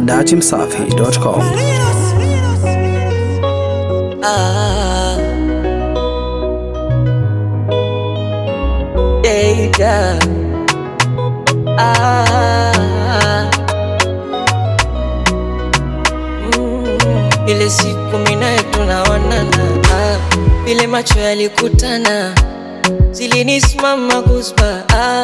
datimsafi.com. Ah. Data. Ah. Mm. Ile siku minaye tunaonana ah. Vile macho yalikutana zilinisimama kuspa ah.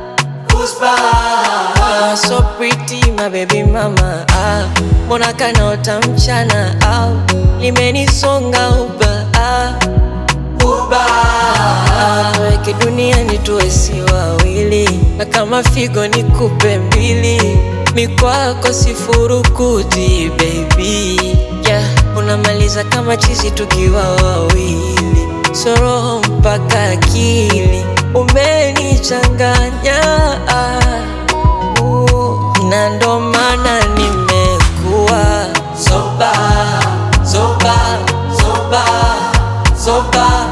Ah, so pretty my baby mama ah, mbona kanaota mchana ah, limenisonga uba ah, uba ah, tuweke duniani tuwe si wawili, na kama figo ni kupe mbili, mikwako sifurukuti baby yeah, unamaliza kama chizi tukiwa wawili, so roho mpaka akili umenichanganya ah, uh, na ndo maana nimekuwa zoba zoba zoba zoba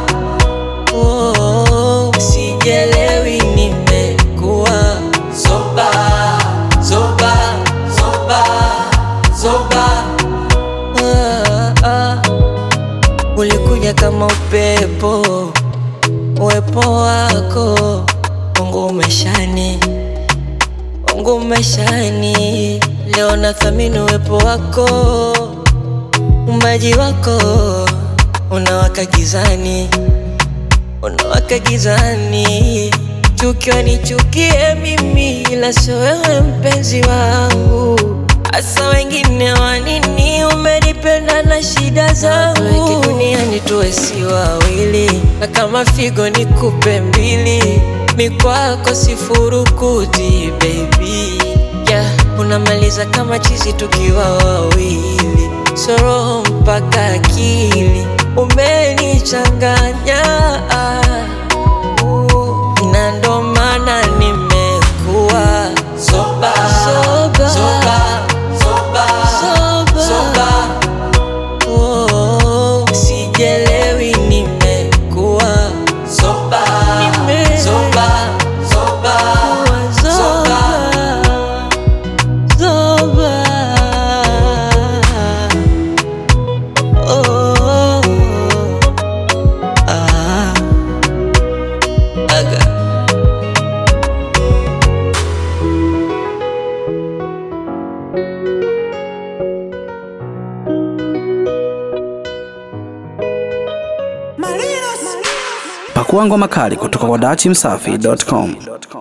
oh, sijelewi nimekuwa zoba zoba zoba zoba ah, ah. ulikuja kama upepo uwepo wako Mungu umeshani Mungu umeshani leo nathamini uwepo wako umbaji wako unawaka gizani unawaka gizani chukiwa nichukie mimi ila sio wewe mpenzi wangu hasa wengine wanini umenipenda na shida zangu Tuweke duniani tuwe si wawili na kama figo ni kupe mbili mikwako sifurukuti baby yeah, unamaliza kama chizi tukiwa wawili so roho mpaka akili umenichanganya uh, na ndo maana nimekuwa zoba zoba zoba zoba zoba, zoba. Oh, sijelewi nimekuwa zoba nime zoba zoba zoba zoba oh ah aga Pakua ngoma kali kutoka kwa datimsafi.com.